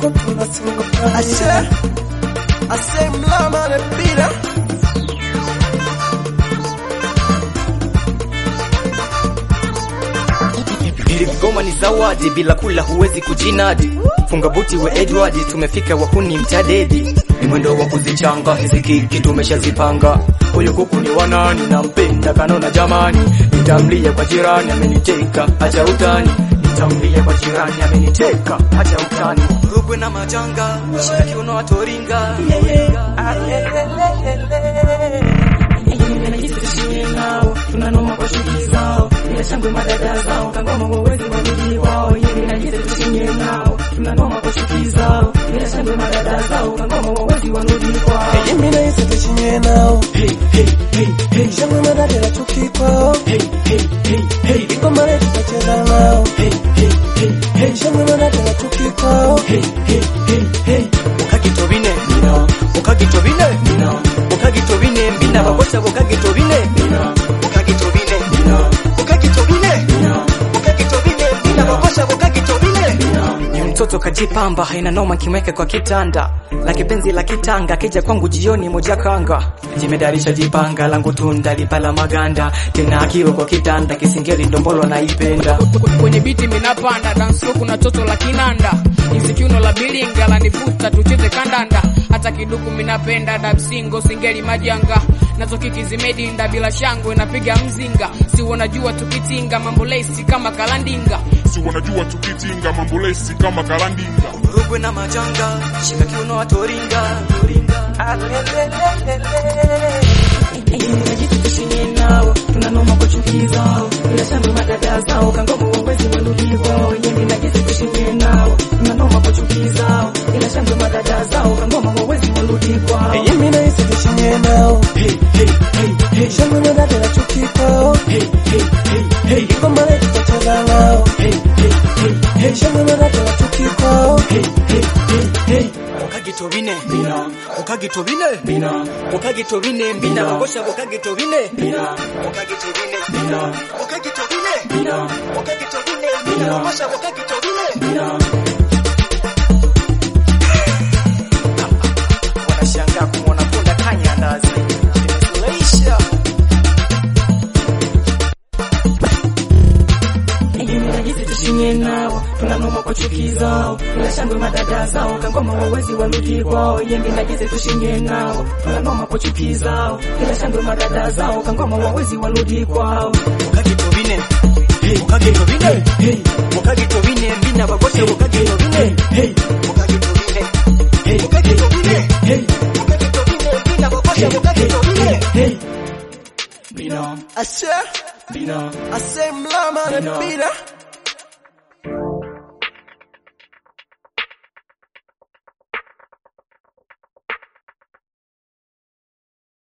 tuko tunasonga ashe ase mlama na pira Goma ni zawadi, bila kula huwezi kujinadi. Funga buti we Edward, tumefika wahuni mtadedi. Ni mwendo wa kuzichanga hizi kiki tumeshazipanga. Huyu kuku ni wanani, nampenda kanona jamani. Nitamlia kwa jirani, ameniteka acha utani. Nitamlia kwa jirani, ameniteka acha utani. Rugwe na majanga, shika kiuno atoringa. tunanoma kwa shughuli zao, bila shangwe madada zao, kangoma wawezi warudi kwao, yeye na jisi tushinye nao, tunanoma kwa shughuli zao, bila shangwe madada zao, kangoma wawezi warudi kwao. mimi na Yesu tushinye nao Hey, hey, hey, hey, shangwe madada na chuki kwao hey, hey, hey, hey, iko mare tutacheza nao hey, hey, hey, hey, shangwe madada na chuki kwao hey, hey, hey, hey. Ukagitobine mina, ukagitobine mina, ukagitobine mbina bakosa ukagitobine mina, ukagitobine mina, ukagitobine mina, ukagitobine mbina bakosa ukagitobine mina. Ni mtoto kajipamba, haina noma kimweke kwa kitanda la kipenzi la kitanga, kija kwangu jioni moja kanga, jimedarisha jipanga langu tunda lipala maganda, tena akiwa kwa kitanda kisingeli ndombolo naipenda kwenye biti minapanda dance floor kuna toto la kinanda hizi kiuno la bilinga la nivuta tucheze kandanda hata kiduku minapenda dabsingo singeli majanga nazo kiki zimedinda bila shangwe napiga mzinga si wanajua tukitinga mambo lesi kama kalandinga si wanajua tukitinga mambo lesi kama kalandinga Rugwe na majanga, shika kiuno atoringa Tushinye nao, tunanoma kwa chuki zao, bila shangwe madada zao, kangoma wawezi warudi kwao. Yemi na Jesse tushinye nao, tunanoma kwa chuki zao, bila shangwe madada zao, kangoma wawezi warudi kwao. mimi na Yesu tushinye nao Hey, hey, hey, hey, shangwe madada na chuki kwao hey, hey, hey, hey, iko mare tutacheza nao hey, hey, hey, hey. shangwe madada na chuki kwao Hey, hey, hey, hey. Ukagitobine bina, ukagitobine bina, ukagitobine bina, bakosha ukagitobine bina, ukagitobine bina, ukagitobine bina, ukagitobine bina, bakosha ukagitobine bina. Wanashangaa kumwona punda kanya ndazi. Imefurahisha. Jinsi tushinye nao, tunanoma kwa chuki zao, bila shangwe madada zao, kangoma wawezi warudi kwao. Yembi na jinsi tushinye nao, tunanoma kwa chuki zao, bila shangwe madada zao, kangoma wawezi warudi kwao. Ukagitobine Hey, ukagitobine hey, ukagitobine mbina bagosha ukagitobine hey, ukagitobine hey, ukagitobine hey, ukagitobine mbina bagosha ukagitobine hey, bina ashe bina ase mlama na Bina. pira